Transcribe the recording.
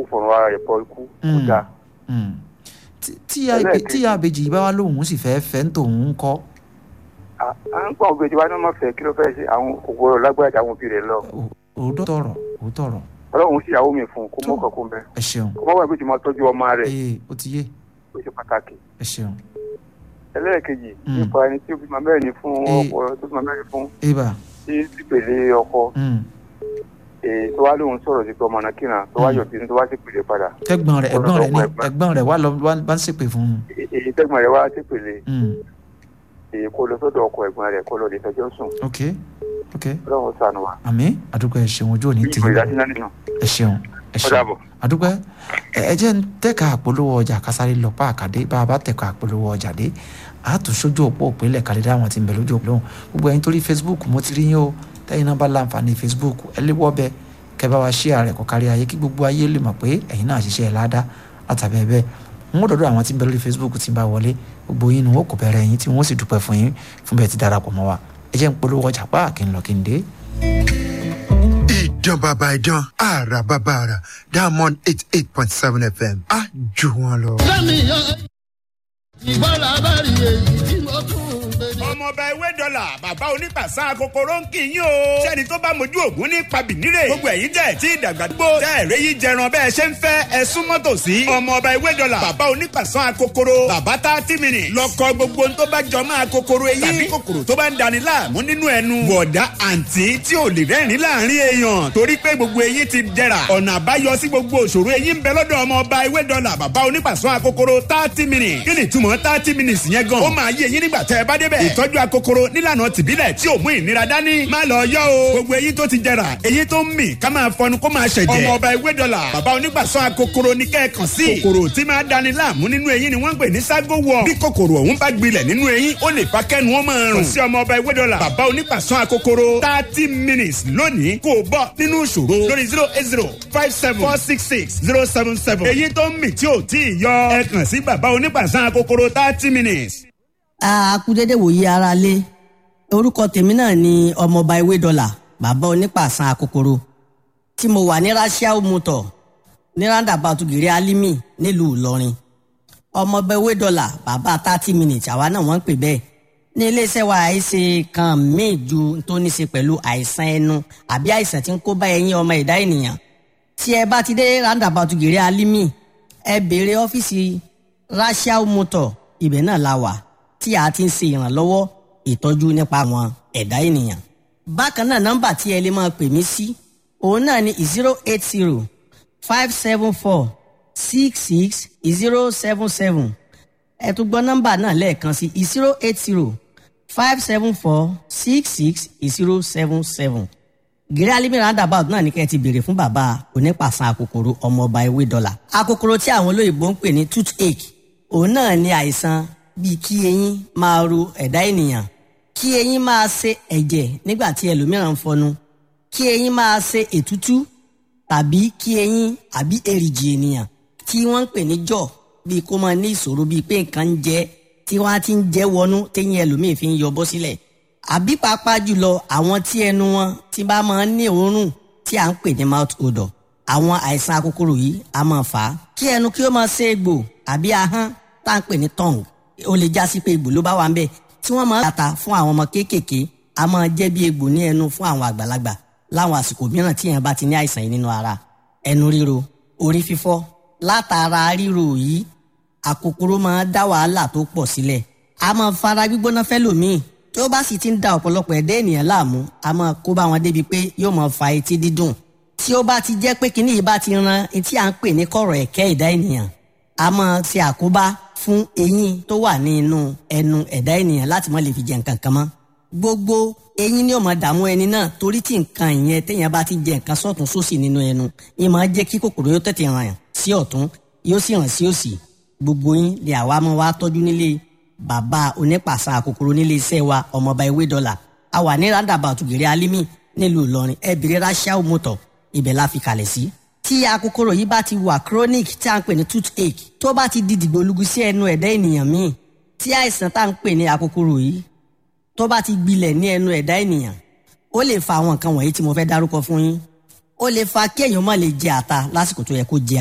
fọ̀rọ̀ ara rẹ̀ pọ̀ ikú kó Mm. dáa Mm. Tí- tí a- Ẹlẹ́ẹ̀kejì. tí àbèjì bá wá lóhùn sì fẹ́ fẹ́ ń tòun ń kọ́ À- à ń gbọ́ òbí ìjọba ní wọ́n fẹ́ kí ló fẹ́ ṣe àwọn ògbóró lágbájá àwọn òbí rẹ̀ lọ òótọ́ tọ̀rọ̀ òótọ́ ọ̀rọ̀ ọlọ́run sì yàwó mi fún un kó Tó. mọ́ kọ̀ọ̀kan bẹ́ẹ̀ ẹ ṣeun kó mọ́ wà pé tí mo tọ́jú ọmọ rẹ̀ ee ó ti yé ó ṣe pàtàkì ẹ ṣeun ẹlẹ́ẹ̀kejì Mm. nípa ẹni tí ó bímọ mẹ́rin fún Eh. ọkọ tó bímọ mẹ́rin fún eba tí sípèlé ọkọ mm. èyí tó wá lóhun sọ̀rọ̀ sí pé ọmọ náà kíran tó wá Mm. yọ̀ bínú tó wá sípèlé padà ẹ̀gbọ́n rẹ̀ ẹ̀gbọ́n rẹ̀ ní Ẹ̀gbọ́n. ẹ̀gbọ́n rẹ̀ wà lọ wá bá ń ṣépè fún un Èyí- èyí tẹ́gbọ̀n rẹ̀ wá sípèlé Mm. èyí kó lọ sọ́dọ̀ ọkọ ẹ̀gbọ́n rẹ̀ kó lọ lè fẹjọ́ sùn ok ok ọlọ́run ṣàánú wa àmì àdúgbò ẹ ṣeun ojú òní tì ìgbò ìdásí náà nínú ẹ ṣeun ẹ ó ṣeun dàbọ̀. àdúgbò ẹ ẹ jẹ́ ń tẹ̀ka àpolówó ọjà kásáré lọ pa àkàdé bá a bá tẹ̀ka àpolówó ọjà dé a tún sójú òpó òpínlẹ̀ kàdé dáwọn tí ń bẹ lójú òpó lóhùn gbogbo ẹ̀yin torí facebook mo ti rí yín o tẹ́yìn náà bá láǹfààní facebook ẹ lé wọ́bẹ̀ kẹ́ bá wa share rẹ̀ kó kárí ayé kí gbogbo ayé lè mọ̀ pé ẹ̀yin náà ṣiṣẹ́ ẹ̀ ládàá látàbí ẹ̀ bẹ́ẹ̀ n ó dọ̀dọ̀ àwọn tí ń bẹ lórí facebook tí ń bá wọlé gbogbo yín ni wọ́n kò bẹ̀rẹ̀ yín tí wọ́n sì dúpẹ́ fún yín fún bẹ́ẹ̀ ti darapọ̀ mọ́ wa ẹ jẹ́ ń polówó ọjà pa kí n lọ kí n dé. ìdán bàbá ìdán àrà bàbá àrà diamond eight eight point seven fm á jù wọn lọ. ọmọọba ewé dọ́là bàbá onípàṣà kòkòrò ń kì í yín o. sẹ́ni tó bá mojú ògún ní pabìnírè. gbogbo ẹ̀yin tẹ̀ tí ìdàgbà gbó. tẹ́ ẹ̀rẹ́ yìí jẹran bẹ́ẹ̀ ṣe ń fẹ́ ẹ súnmọ́ tòsí. ọmọọba ewé dọ́là bàbá onípàṣà kòkòrò. bàbá tá a ti mìíràn. lọ́kọ gbogbo tó bá jọ máa kòkòrò eyín. tàbí kòkòrò tó bá ń dani láàmú nínú ẹnu. bọ̀dá àǹtí tí ò lè rẹ́rìn láàrin èèyàn. torí pé gbogbo eyín ti jẹrà. ọ̀nà àbáyọ sí gbogbo òṣòro eyín ń bẹ lọ́dọ̀ ọmọọba ewé dọ́là bàbá onípàṣà kòkòrò thirty minutes. kí ni ìtumọ̀ thirty minutes yẹn gan. ó máa yé eyín nígbà tẹ́ ẹ bá débẹ̀. ìtọ́jú akokoro nílànà tìbílẹ̀ tí ò mú ìnira dání. má lọ yọ o. gbogbo eyín tó ti jẹrà eyín tó ń mì ká máa fọnu kó máa ṣẹ̀jẹ̀. ọmọ ọba ewé dọ́là bàbá onígbàsọ akokoro ní kẹ́ẹ̀kan sí. kòkòrò tí máa dani láàmú nínú eyín ni wọ́n ń pè ní ságo wọ̀. bí kòkòrò ọ̀hún bá gbilẹ̀ nínú eyín ó lè fa kẹ́nu ó máa rùn. kò sí ọmọ ọba ewé dọ́là bàbá onígbàsọ akokoro thirty minutes lónìí kò bọ́ nínú ìṣòro lórí zero eight zero five seven four six six zero seven seven. eyín tó ń mì tí ò tí ì yọ ẹ kàn sí bàbá onígbàsọ akokoro thirty minutes. akúdédé wòye ara lé orúkọ tèmi náà ni ọmọọba ewé dọlà bàbá onípàṣán akokoro tí mo wà ní rasiao motor ní roundabout gèrè alimi nílùú ìlọrin ọmọọba ewé dọlà bàbá thirty minutes àwa náà wọ́n ń pè bẹ́ẹ̀ ní iléeṣẹ́ wa àìsè kan míì ju tó ní ṣe pẹ̀lú àìsàn ẹnu àbí àìsàn tí ń kó bá ẹyin ọmọ ẹ̀dá ènìyàn tí ẹ bá ti dé roundabout gèrè alimi ẹ béèrè ọ́fíìsì rasiao motor ibẹ̀ náà la wà tí a ti ń ṣe ìrànlọ́wọ́ ìtọ́jú nípa àwọn ẹ̀dá ènìyàn. bákan náà nọ́mbà tí ẹ lè máa pè mí sí òun náà ni zero eight zero five seven four six six zero seven seven ẹ tún gbọ́ nọ́mbà náà lẹ́ẹ̀kan sí zero eight zero five seven four six six zero seven seven gírí alimi roundabout náà ní kẹ́ ẹ ti béèrè fún bàbá onípàṣán akòkòrò ọmọọba ewé dọ́là akòkòrò tí àwọn olóyìnbó ń pè ní toothache òun náà ní àìsàn bíi kí eyín máa ro ẹ̀dá ènìyàn kí eyín máa ṣe ẹ̀jẹ̀ nígbà tí ẹlòmíràn ń fọnu kí eyín máa ṣe ètútú tàbí kí eyín àbí èrìgì ènìyàn tí wọ́n ń pè ní jọ̀ bíi kó máa ní ìṣòro bíi pé nǹkan ń jẹ tí wọ́n á ti ń jẹ́ wọnú téyín ẹlòmíì fi ń yọ bọ́ sílẹ̀ àbí pàápàá jùlọ àwọn tí ẹnu wọn ti bá máa ń ní òórùn tí à ń pè ní mouth odor àwọn àìsàn akókòrò yìí á máa fà á kí ẹnu kí ó máa ṣe egbò àbí ahọ́n tá à ń pè ní tongue ó lè já sí pé egbò ló bá wà ń bẹ̀ tí wọ́n máa ń tata fún àwọn ọmọ kéékèèké a máa jẹ́ bí egbò ní ẹnu fún àwọn àgbàlagbà láwọn àsìkò mìíràn tí èèyàn bá ti ní àìsàn yìí nínú ara ẹnu ríro orí fífọ́ látara ríro yìí àkókòrò máa dá wàhálà tó pọ̀ sílẹ̀ a máa fara gbígbóná fẹ́lòmíì tí ó bá sì ti ń da ọ̀pọ̀lọpọ̀ ẹ̀dá ènìyàn láàmú a máa kó bá wọn débi pé yóò máa fa etí dídùn tí ó bá ti jẹ́ pé kinní yìí bá ti ran etí à ń pè ní kọ̀rọ̀ ẹ̀kẹ́ ẹ̀dá ènìyàn a máa ṣe àkóbá fún eyín tó wà ní inú ẹnu ẹ̀dá ènìyàn láti má lè fi jẹ nǹkan kan mọ́ gbogbo eyín ni ó máa dààmú ẹni náà torí tí nǹkan ìyẹn téèyàn bá ti jẹ nǹkan sọ́tún sósì nínú ẹnu yìí máa jẹ́ kí kòkòrò yóò tètè ràn sí ọ̀tún yóò sì ràn sí òsì gbogbo yín lè àwa máa wá tọ́jú nílé bàbá onípàṣà kòkòrò nílé iṣẹ́ wa ọmọọba ewé dọ́là a wà ní roundabout gèrè alimi nílùú ìlọrin ẹ bèrè rachel motor ibẹ̀ la fi kalẹ̀ sí. tí akókòrò yìí bá ti wà chronic tí a ń pè ní toothache tó bá ti di dìgbòlugu sí ẹnu ẹ̀dá ènìyàn míì tí àìsàn tá à ń pè ní akókòrò yìí tó bá ti gbilẹ̀ ní ẹnu ẹ̀dá ènìyàn ó lè fa àwọn nǹkan wọ̀nyí tí mo fẹ́ dárúkọ fún yín ó lè fa kí èèyàn má lè jẹ ata lásìkò tó yẹ kó jẹ